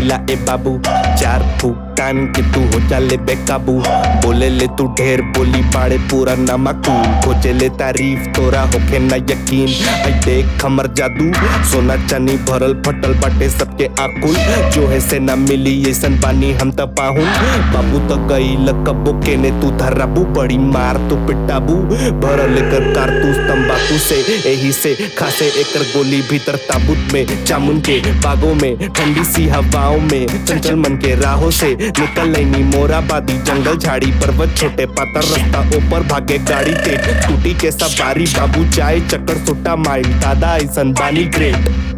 करीला ए बाबू चार फूक टान के तू हो जाले बेकाबू बोले ले तू ढेर बोली बाड़े पूरा नमकूल खोजे ले तारीफ तोरा होके ना यकीन आई देख हमर जादू सोना चनी भरल फटल बाटे सबके आकुल जो है से ना मिली ऐसन बानी हम त पाहुन बाबू तो गई लकबो के ने तू धराबू बड़ी मार तू पिटाबू भरल कर कारतूस तंबाकू से यही से खासे एकर गोली भीतर ताबूत में जामुन के बागों में ठंडी सी हवाओं में चंचल मन के राहों से निकल लेनी मोराबादी जंगल झाड़ी पर्वत छोटे पातर रास्ता ऊपर भागे गाड़ी तेज स्कूटी के सवारी बाबू चाय चक्कर सुट्टा माइल दादा ऐसन बानी ग्रेट